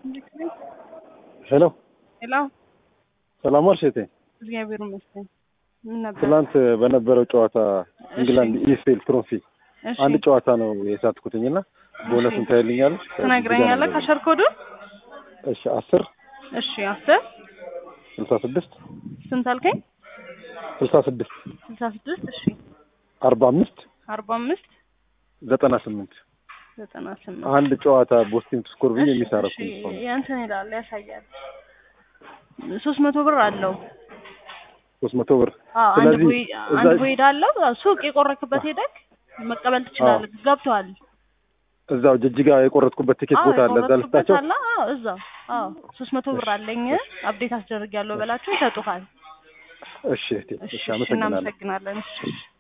ሄሎ ሄሎ፣ ሰላም ዋልሽ እህቴ። እግዚአብሔር ይመስገን። ምን ነበር? ትናንት በነበረው ጨዋታ ኢንግላንድ ኢኤፍኤል ትሮፊ እሺ፣ አንድ ጨዋታ ነው የሳትኩትኝ እና ቦነሱን ታይልኛለች ትነግረኛለህ? ካሸር ኮዱን? እሺ አስር እሺ፣ አስር ስልሳ ስድስት ስንት አልከኝ? ስልሳ ስድስት ስልሳ ስድስት እሺ፣ አርባ አምስት አርባ አምስት ዘጠና ስምንት ዘጠና ስምንት አንድ ጨዋታ ቦስቲም ስኮር ብዬ እሺ፣ የሚሳረኩ እሺ፣ የእንትን ይላል ያሳያል። ሶስት መቶ ብር አለው። ሶስት መቶ ብር አዎ፣ አንድ ስለዚህ ቦይ እዛ አንድ ቦይድ አለው። ሱቅ የቆረክበት ሄደክ መቀበል ትችላለህ። ገብተዋል። እዛው ጅጅጋ የቆረጥኩበት ቲኬት ቦታ አለ እዛ ልስጣቸው አለ። አዎ፣ እዛው። አዎ፣ ሶስት መቶ ብር አለኝ አፕዴት አስደርጊያለሁ በላቸው ይሰጡሃል። እሺ እህቴ እሺ፣ እሺ እሺ፣ አመሰግናለሁ እናመሰግናለን። እሺ